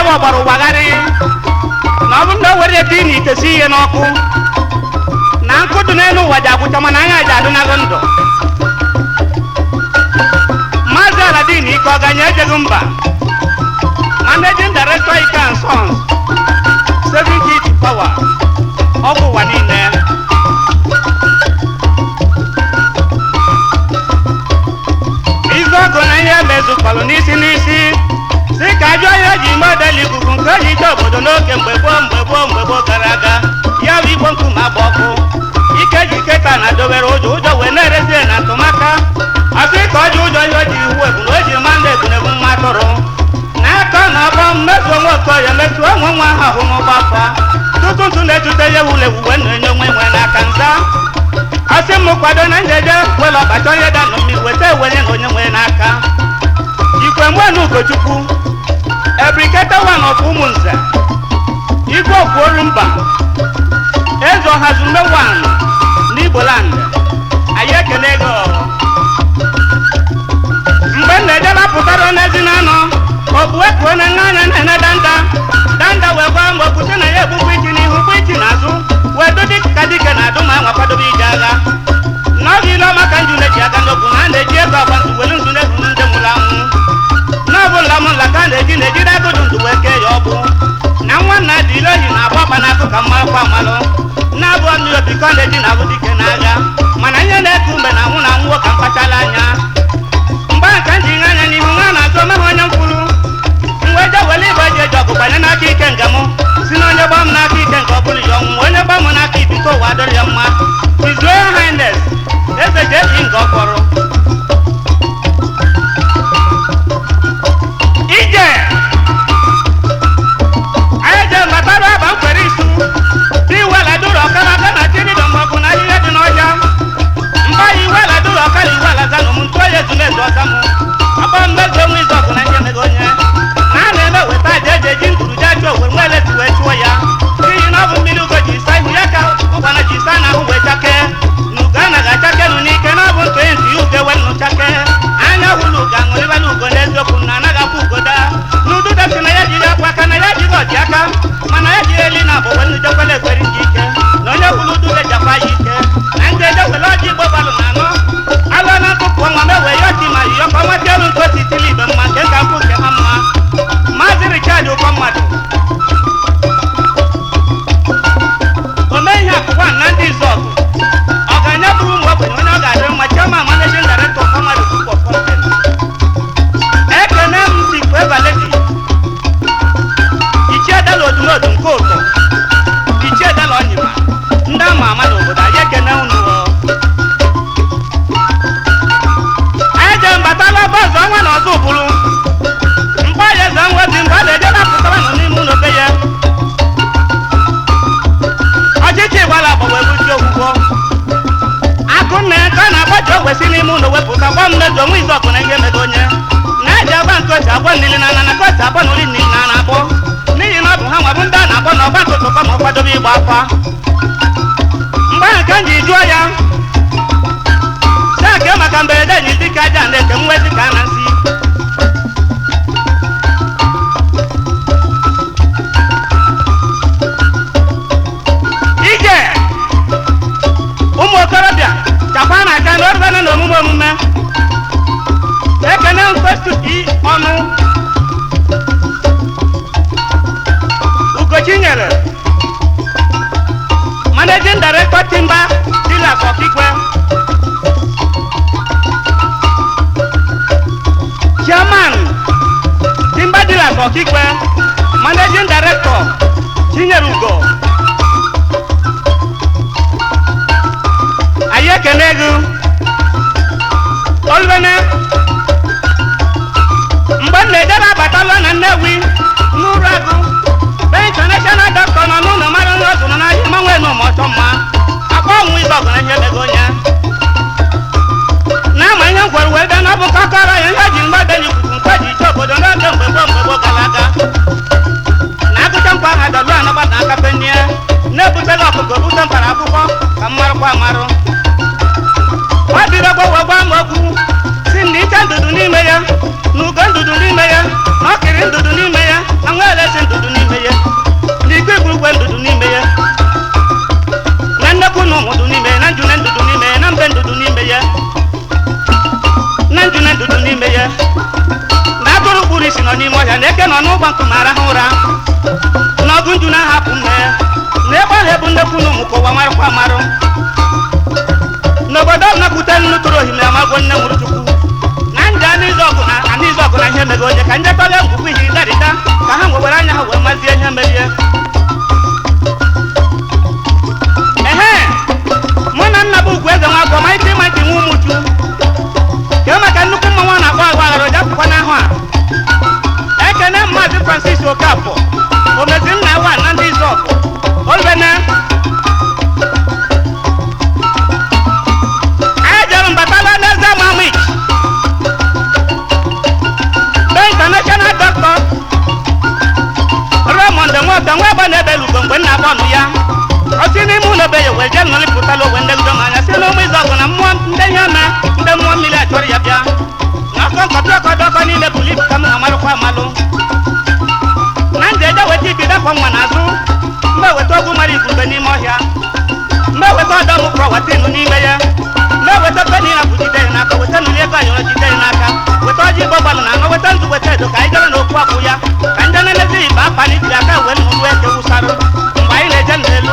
ọgbara ụgbagharị na ọ bụrụ na o were ete ị na ite si ihe n'ọkụ na nkụ dị n'elu ụwa ji agwụcha mana anya ji adịnago ndụ maazị aladin ike ọganye ejeghị mba managing director ike and sons saving heat power ọgwụ ụwa niile izu ọgụ na ihe mezukpalụ n'isi n'isi si ka ajọ ihe ji model ikuku nke ji ije obodo n'oge mgbe gboo mgbe gboo mgbe gboo gara aga ya bụ igbo nkume agba ọkụ ike ji keta na dobere ụjọ ụjọ wee na-erezi ya na ntụmaka asị ka ọ ji ụjọ ihe o ji iwu ebu na o ji ma ndị ebunebu mma atụrụ n'aka na ọbọ mmezuo nwa okoye metuo nwe nwa ahụ ahụ n'ụgbọ afọ tutu ntụ na-ejute ya ewule ewu wee na-enye onwe nwe n'aka nza asị m kwado na njeje were ọkpacha onye da nọ mmiri weta ewenye na onye nwe n'aka ikwe nwenu ugochukwu ebriketa wan of ụmụnze igwe okpuoru mba eze ọhazume wan n'igboland anyị ekele ego mgbe m na-eje lapụtara n'ezi na anọ okpu ekwuo na nne anya na-ene danda danda wee gwa mgbe kwute na ya egbukwa iti n'ihu gbu iti n'azụ wee dụ dịka dike na adụ ma nwa kwadobe ije agha n'oge ile ọma ka nju na-eji aka n'okwu na a na-eji ego agbanzu welu nzu na-eburu ndị nwụrụ anwụ n'ọbụ nla m nla ka a na-eji na-ejide agụdụ ndụ wee kee ya ọbụ na nwa nna dị ile ohi na-agba ọkpa n'akụ ka mmalụ kwa mmalụ na-abụ ọnụ obi ka ọ na-eji na abụ dike n'agha mana ihe na-eku mgbe na nwụ na nwụọ ka mkpachala anya mgbe ahụ ka m ji nye anya n'ihu nwa na-azụ omeghị onye mkwuru mgbe je wele igbe ji eji ọgụ gbanye n'aka ike nke m si na onye gbaa m n'aka ike nke ọ bụrụ ya ọnwụ onye gbaa m n'aka ibi ka ụwa dịrị ya mma His Royal Highness eze ji eji nga ọkpọrọ ije anyị je matara aba mkwere isu dị iweladuru ọkara aka na chirido maọbụ na ahịhịa dị n'ọhịa mba ya iweladuru ọkara iwelaza na ụmụ ntụ oyi ezumezu ọza m akpọ mmezu onwe izu ọgụ na ihe mego onye na a na-eme weta aja eji eji nduru je chụọ owe nwa eleti wee chụọ ya n'ihi na ọ bụ mmiri ugo ji sa ihu ya ka ụgbana ji sa n'ahụ wee chakee na ugo anaghị achakenu n'ike na ọ bụ ntụ onye ntụ ya ugo ewe nnụ chakee anya hụrụ ugo aṅụrịbala ugo n'eziokwu na anaghị akwa ugo daa n'udu dasi na ya jiri akwa aka na ya jighị ọji aka mana ya jiri eli na abụ wenu jekwele ekweri ji ike na onye hụrụ udu lejakwa ya ike na ndị ejekwele ọjị igbo balụ na anọ alụ na ntụpụ ọnwa mewe ya ọchị ma yiyọ ka nweta elu nke osi tili igbe mma nke ka mpụ nke ha mma maazị richard ụkọ mmadụ ome ihe akụkwa na ndị izọgụ ọ ga-anye bụrụ ụmụ ogbenye onye ọ ga-adị mma chairman managing director of Family Group of Companies. ekene m sikwu evaledi ichie dala odumodu nke ụtọ ichie dala ọnyịma ndị ama ama n'obodo anyị ekene unu o. anyị je mbatala bọọsụ ọnwa na ọzọ ụbụrụ mgbe ya eze nwa dị mgbe a na-eje napụtara nọ n'ime ụlọ be ya ọchịchị gbara agba wee buchi okwukwo akụnna ya ka a na-agbaji ogwe si n'ime ụlọ wepụta gwa mmezu onwe izu ọkụ na ihe mego onye na-eji agba nke osi agba nili na ana na ka osi agba n'oli nili na ana akpọ n'ihi na ọ bụ ha nwabụ ndị a na-akpọ na ọgba ntụtụ kọ ma ọ kwadobe ịgba afa mgbe ahụ ka m ji jụọ ya sake maka mberede ji dịka aja na-eke nwe dịka a na nsị ije ụmụ okorobịa chakwa na aka na orubana na omume omume ekene mkpetuti ọnụ ugochi nyere managing director timba dila kọkigwe chairman timba dila kọkigwe managing director chinyere ugo anyị ekene gị olubene mgbe m na-ejere abatalụ na nnewi n'ụrụ agụ be international doctor nọ n'ụlọ mara nri ọzụ nọ n'ahịa manwe nụ ma ọchọ mma akpa ọnwụ ibe ọgụ na ihe mego onye na-ama ihe m gwara wee bịa na ọ bụ kakọrọ ya ihe ji mgbade na ikuku nke ji iche obodo n'oge mgbe gboo mgbe gboo gara aga na agụcha nkwa aha dọlụ anọgba na aka penie na-ebutela ọkụkọ bute mpara akwụkwọ ka m marụkwa amarụ ọ bịara gbawa gwa m okwu si na ike ndụdụ n'ime ya na ugo ndụdụ n'ime ya na ọkịrị ndụdụ n'ime ya na nwa elesi ndụdụ n'ime ya na igwe igwurugwe ndụdụ n'ime ya na nnekwu na ụmụdụ n'ime ya na njune ndụdụ n'ime ya na mbe ndụdụ n'ime ya na njune ndụdụ n'ime ya na atụrụ kpuru isi nọ n'ime ọhịa na eke nọ n'ụgbọ nkume arahụ ụra na ọgụ nju na-ahapụ mme ya na ebe ahụ ebu nnekwu na ụmụ ka ụwa marakwa amarụ n'obodo ọ nakwute nnu tụrụ ohimiri amagwo nne nwụrụ chukwu na ndị anịzụ ọgụ na anịzụ ọgụ na ihe mege onye ka ndị tọrọ ngwugwu ihe ịdarịta ka ha nwewere anya ha wee mazie ihe merie ehe mụ na nna bụ ugwu eze nwa agwọ ma ike ịma ntị nwa ụmụchu kee maka nnukwu mmanwụ a na-akpọ agwa aghara oja pụkwa n'ahụ a ekene mmaazị francis okafọ omezi nna wa na ndị izọgụ olbene anyị jere mbatala n'eze mamich be international doctor raymond nwoke nwa ebe na-ebelu ugbo mgbe nna bọọlụ ya osi n'ime ụlọ be ya wee jee nọrịpụtala ogwe ndị gidom anya si n'ụmụ izọgụ na mmụọ ndị ihe ome ndị mmụọ mmiri achọrọ ya bịa na ọkọ nkọtụ ọkọdọkọ niile bụrụ ibu ka m amarụkwa amalụ na ndị eje weta ibi dakwa nwa n'azụ mgbe weta ogwu mara igurube n'ime ọhịa mgbe weta ọdọ m kụrọ watinu n'ime ya mgbe weta peni na jide ya n'aka weta nuli ego ayọrọ jide ya n'aka weta ọjị igbo gbalụ na aṅụ weta nzu weta edo ka anyị jere n'okwu akwụ ya ka ndị na-emezi ibe akpali jiri aka wee nnụnụ eke wụsarụ mgbe anyị na-eje n'elu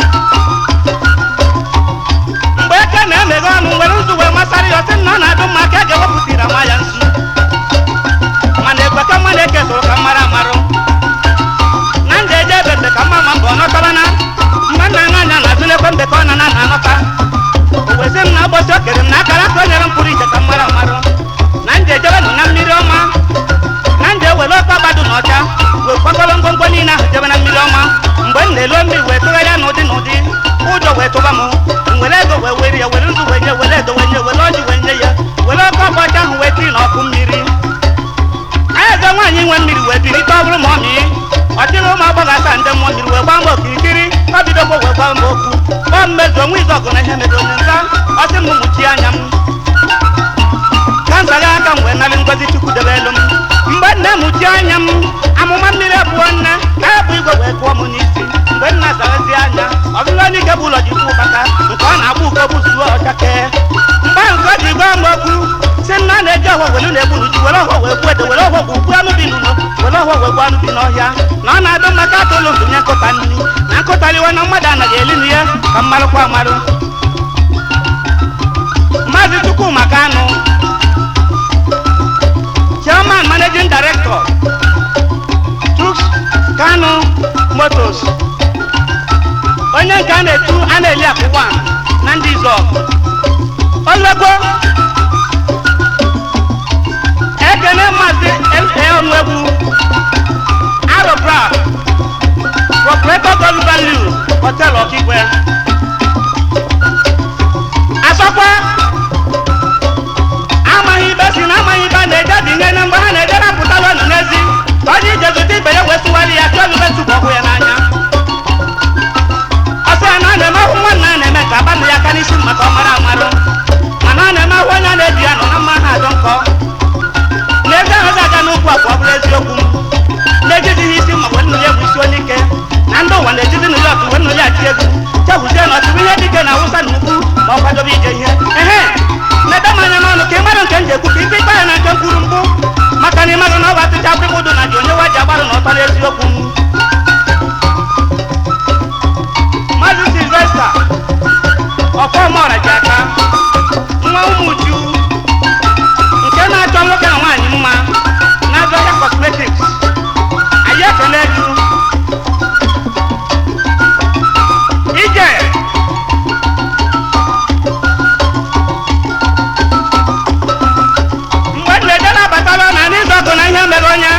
mgbe eke na-emeghe ọnụ nwere nzu wee masarị ya ọsị na ọ na-adụ mma ka ege wepụtara ma ya nzu mana ekwe ka mmadụ eke soro ka mmara amarụ na ndị eje ebe mbe ka mma ma mbọ ọnọtara na mgbe nna anya anya na-azụ n'ekwe mbe ka ọ na na anọta owezi m na ụbọchị o kere m na akara ka o nyere m pụrụ iche ka mmara amarụ na ndị ejebe nọ na mmiri ọma na ndị ewere ọkọ gbadụ na ọcha wee kwakọrọ ngwongwo niile ahụ jebe na mmiri ọma mgbe m na-elu mmiri wee tụgharịa n'ụdị n'ụdị ụjọ wee tụba m m were ego wee were ya were nzu wee nye were edo wee nye were ọjị wee nye ya were ọkọ ọkọ ọcha ahụ wee tiri n'ọkụ mmiri eze nwaanyị nwe mmiri wee birite ọ bụrụ ma ọ mịị ọ dịghị ụmụ agbọghọ asaa ndị mmụọ mmiri wee gbaa mbọ kirikiri ọ bidokwa wee gbaa mbọ okwu gbaa mmezu onwe izu ọgụ na ihe mere onye nza ọ sị m mụchie anya m kansa gị aka m wee narị ngozi chukwu debe elu m mgbe nne mụchie anya m amụma mmiri abụọ nne ka ya bụ igwe wee kụọ m n'isi mgbe nna zarazi anya ọzụzụ onye ike bụ ụlọ ji kwu ụkpaka nke ọ na-agba uko bụ zuo ọchakee mgbe nke o ji gwa m okwu si nna na-eji ọhụụ welu na-egbu n'uju were ọhụụ wee gbuo ede were ọhụụ gbu gbuo anụ bi n'ụlọ were ọhụụ wee gbuo anụ bi n'ọhịa na ọ na-adụ maka atụ ụlọ ndụ nye nkụta nri na nkụtariwe na mmadụ anaghị eli na ya ka mmarụkwa amarụ maazị chukwuma kanụ chairman managing director Trux kano motos onye nke a na-etu a na-eli akwụkwọ na ndị izọgụ olego ekene maazị ọnụegwu arọbra proprietor golden liu hotel ọkigwe asọkwa amaghị ibe si na amaghị ibe a na-eje dị nye na mgbe ha na-eje napụtala ọnụ n'ezi ka ọ dị ije zụta ibe ya wee tụgharị ya chọọ ibe tụbụ ọgwụ ya n'anya ọsọ ya na ọ na-eme ahụ nwanne ya na-eme ka abanụ ya aka n'isi maka ọ mara amarụ mana ọ na-eme ahụ onye a na-ebi ya nọ na mma ha adọ nkọ n'ezi ahụ ga-aga n'okwu a ka ọ bụrụ eziokwu m na-ejizighị isi ma wee nnụli egwu isi onye ike na ndị ụwa na-ejizi nnụli ọtụ wee nnụli achị egwu chegwuzie na ọtụrụ ihe dike na awụsa na ugwu ma ọ kwadobe ije ihe ehe na-ede m anya n'ọnụ ka ị mara nke m ji ekwu ka ike ikpe ya na nke m kwuru mbụ maka na ị maghị na ọ bụ atụcha akwụkwọ ụdụ na ji onye wa ji agbarụ na ọtọ n'eziokwu m maazị silvesta ọfọmọra ji aka nwa ụmụ uju nke na-achọ nwoke na nwaanyị mma na-azụ ahịa cosmetics anyị ekele gị ije mgbe m na-eje na-abatala na n'izu ọgụ na ihe mere onye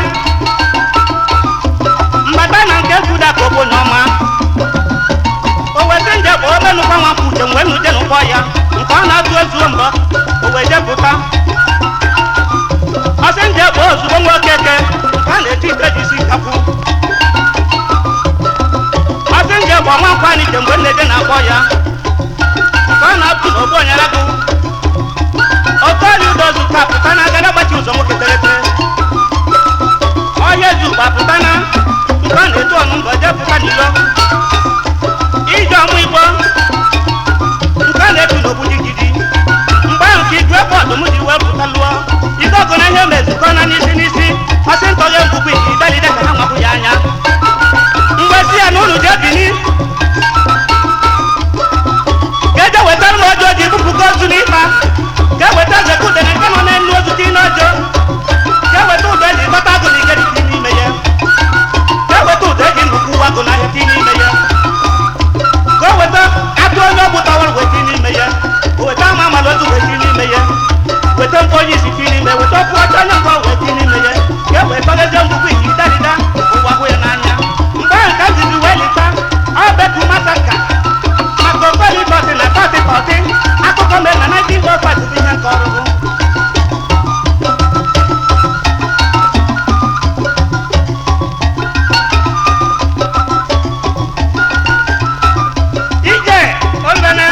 mbata na nke fuda ka obodo ọma o wezi nje bụ obe nụkwa nwa mkpu uche mgbe nuje n'ụgbọ ya nke ọ na-atụ ezuo mbọ o wee jepụta ọsị nje bụ ozugbo nwa okeke nke a na-eti ite ji isi kapụ ọsị nje bụ ọnwa nkwa n'iche mgbe nneje na-akpọ ya nke ọ na-atụ n'ogbu onyere gụ oke ọrịa ụdọ zụta pụta na agada gbachi ụzọ nwoke tere tere ọhịa ezu gbapụta na nke a na-etu ọnụ mbọ jepụta n'ilo ije ọmụ igbo nke a na-etu n'ogbu jigidi mgbe ahụ ka igwe bụ ọdụm ji wee pụta lụọ ike ọgụ na ihe mezukọ na n'isi n'isi ọsị ntọghe mgbugbu ike idelide ka ha nwapụ ya anya mgbe si ya na unu jee bini ka eje wetara m ọjọọ ji bupụgo ozu n'ịkpa ka eweta zeka udene nke nọ n'elu ozu dị n'ọjọọ ka eweta ụdọ eji kpata agụ na ike dị n'ime ya ka eweta ụdọ eji nnukwu ụwa agụ n'ahịa dị n'ime ya ka o weta atụ onye ọgbụ tawara wee dị n'ime ya o weta ama amala ozu wee dị n'ime ya weta mkpọ onye isi dị n'ime weta ọkụ ọcha onye mkpọ wee dị n'ime ya ka e wee tọlezie mgbukwu iji dalida ụwa hụ ya n'anya mgbe ahụ ka zizi wee lita ọ betu masaka maka okpeli tọtị na tọtị tọtị akụkọ mere na 1905 bụ ihe nke ọrụ ije olbene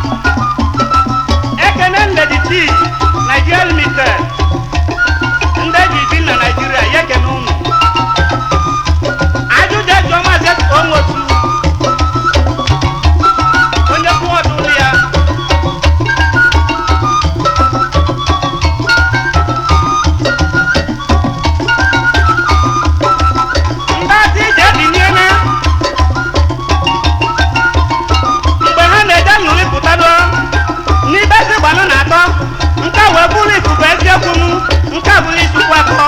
ekene ndedi tii nigeria limited ndị ji bi na naijiria ya ekene unu ajụjụ eji ọmazi onwotu onye kwụ ọdụ ụlọ ya ndị adị ije ebiniela mgbe ha na-eje nnụrị pụtado n'ibe ezi gbanụ na atọ nke a wee bụrụ ikuku eziokwu nu nke a bụrụ isikwu akọ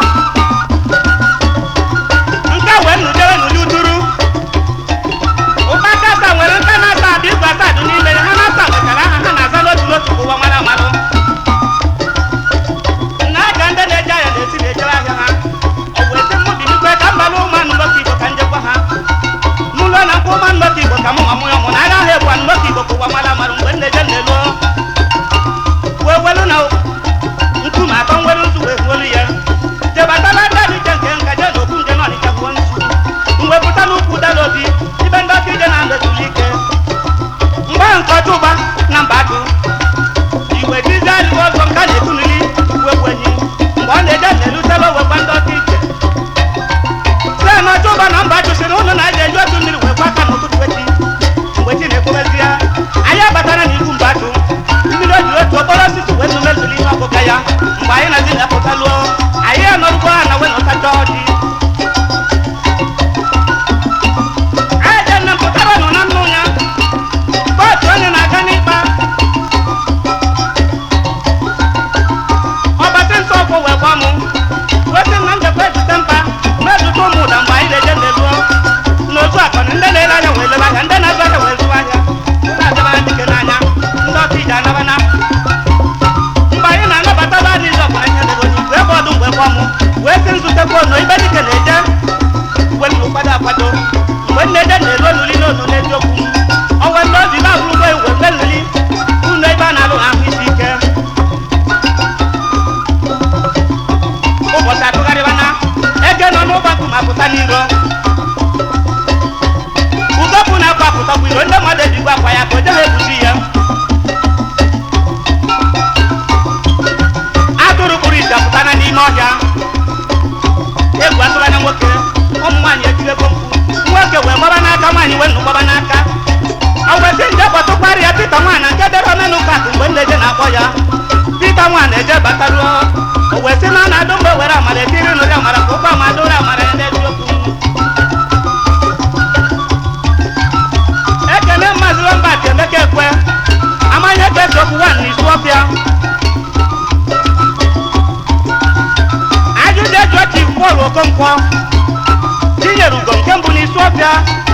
nke a wee nụjere n'ụdị uduru ụkpaka asa nwere nke na-asa abụ igwe asadụ n'ime ya ha na-asa nwechara aha ha na-aza n'otu n'otu ụwa mara amarụ na aga ndị na-eje ahịa na-esi na-ejere ahịa ha ọ wee sị mụ binikwe ka mbalụ ụmụ anụ nwoke igbo ka njekwa ha n'ụlọ na mkpụ ụmụ anụ igbo ka mụ nwa mụ ya mụ na agha ahụ ebu anụ igbo ka ụwa mara amarụ mgbe nneje na-elo wee welu na nkume atọ nwere nzu wee gbuolu ya jebatala ndị adịje nke nka jee n'okwu nje na ọnịcha gbuo nzu mgbe pụta n'ukwu dala obi ibe ndị ọka ije na ndezuli ike mgbe ahụ nke ọcha ụba na mba atụ igwe dizi adịghị ọzọ nke a na-etunuli wegwu enyi mgbe ọ na-eje na-elusela owekwa ndị ọka ije site na ọcha ụba na mba chụsịrị ụlọ na aja eji otu mmiri wee kwa aka n'ụtụtụ echi mgbe chi na-ekwebezi ya anyị abatara n'ihu mba atụ mmiri o jiri otu okporo osisi wee nụmezuli ihe ọkụka ya mgbe anyị na-ezi na-apụta lụọ anyị anọrụkwa ha na wee nọtacha ọjị anyị je nne mpụtara nọ na nnụ ya kootu onye na-aga n'ịkpa ọbata nsọ ọkwụ wee gwa mụ wee sị na njekwa ezute mba na-ezute ụmụ ụda mgbe anyị na-eje na-eluo n'otu akọna ndị na-ele anya wee lebe ahịa ndị na-azụ ahịa wee zụwa ahịa ndị adịba dike n'anya ndị ọkụ ije anabana mgbe anyị na-anabata ba adịghị ọbụla ihe debe onye igwe ebe ọdụ mgbe gwa mụ wee sị nzutekwa ono ibe dike na-eje uwe nnu kwado akwado mgbe nne-eje na-eru oluli n'onu n'eziokwu ọnwe ndị obi ba bụrụgo iwe mgbe nlili unu ebe a na-alụ ahụ isi ike ụbọchị atụgharịbana eke nọ n'ụgbakụ ma pụta n'iro udopụ na-akwa apụtakwa iro ndị mmadụ ejikwa akwa ya ka o jeghị ebuzi ya atụrụ kpụrụ isi apụtana n'ime ọhịa egwu atụbana nwoke ụmụ nwaanyị etigego mkpu nwoke wee gbaba n'aka nwaanyị wee nnụ gbaba n'aka ọ wesị nje kpọtụkwarị ya pita nwa na nke dere omenụka akụ mgbe nneje na-akpọ ya pita nwa na-eje bataruo o wee sị na ọ na-adụ mgbe were amara etiri nụrị amara ka ụgbọ ama dụrụ amara ya n'eziokwu ekene mmazi lombat emeka ekwe amanye ka esi okwu wan n'isu ọfịa ajụjụ eju chief pọl okonkwo tinyere ugo nke mbụ n'isi ọfịa